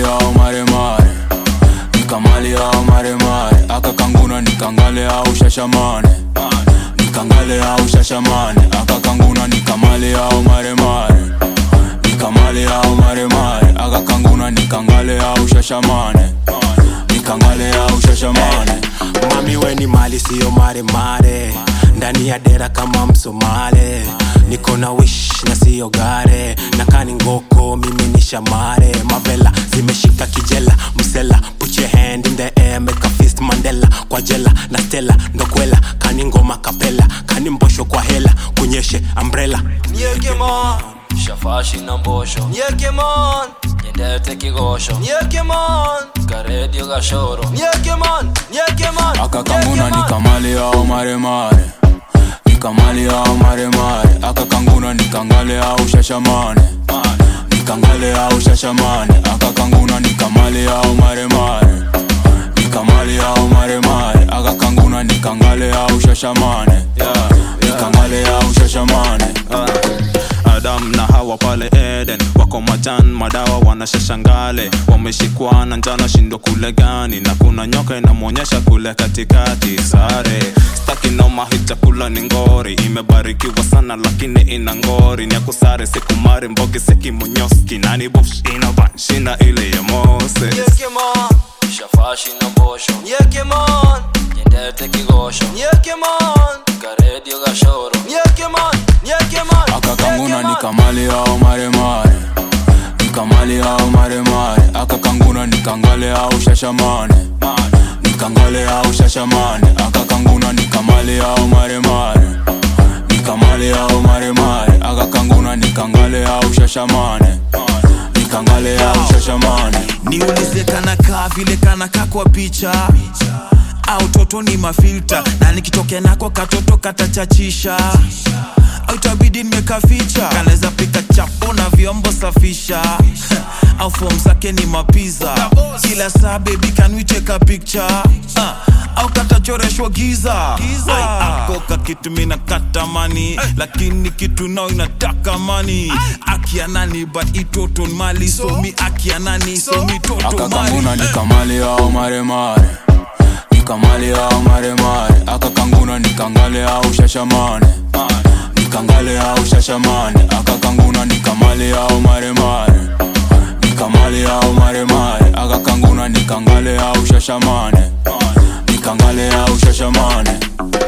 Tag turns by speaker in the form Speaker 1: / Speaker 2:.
Speaker 1: au maremare nikamali au maremare akakanguna nikangale au shashamane nikangale au shashamane akakanguna nikamali au maremare nikamali au maremare akakanguna nikangale au shashamane nikangale au shashamane
Speaker 2: mami weni mali siyo maremare ndani ya dera kama msomale niko na wish na siyo gare nakani ngoko mimi ni shamare mavela zimeshika kijela msela put your hand in the air make a fist mandela kwa jela na stela ndokwela kani ngoma kapela kani mbosho kwa hela kunyeshe umbrella
Speaker 3: Nyekemon,
Speaker 4: shafashi na mbosho
Speaker 3: Nyekemon,
Speaker 4: nyendete kigosho
Speaker 3: Nyekemon,
Speaker 4: karedio gashoro
Speaker 3: Nyekemon, Nyekemon,
Speaker 1: akakanguna nikamali au maremare nikamali au maremare akakanguna nikangale au shashamane nikangale au shashamane akakanguna nikamali au maremare nikamali au maremare akakanguna nikangale au shashamane nikangale au shashamane
Speaker 5: adam na hawa pale eden wako majan madawa wanashashangale wameshikwana njana shindo kule gani na kuna nyoka inamwonyesha kule katikati sare staki noma hii chakula ni ngori imebarikiwa sana lakini ina ngori ni akusare sikumari mbogi sekimunyoski nani bofsh ina banshina ile ya mose
Speaker 3: Nyekemon,
Speaker 4: shafashi na mbosho
Speaker 3: Nyekemon,
Speaker 4: nyendete kigosho
Speaker 3: Nyekemon,
Speaker 4: karedio gashoro
Speaker 3: Nyekemon, Nyekemon,
Speaker 1: akakanguna nikamali au maremare nikamali au maremare akakanguna nikangale au shashamane nikangale au shashamane akakanguna nikamali au maremare nikamali au maremare akakanguna nikangale au shashamane nikangale au shashamane
Speaker 6: niulize kanakaa vile kanakaa kwa picha au toto ni mafilta na nikitokea nako katoto katachachisha au itabidi nimekaficha kanaweza pika chapo na vyombo safisha au fom zake ni mapiza kila saa bebi kanwicheka picture uh, au katachoreshwa giza Ai, ako kakitu mina katamani lakini kitu nao inataka mani akianani but itoto mali so mi akianani so mi toto mali
Speaker 1: akakanguna nikamali au maremare nikamali au maremare akakanguna nikangale au shashamane nikangale au shashamane akakanguna nikamali au maremare nikamali au maremare akakanguna nikangale au shashamane nikangale au shashamane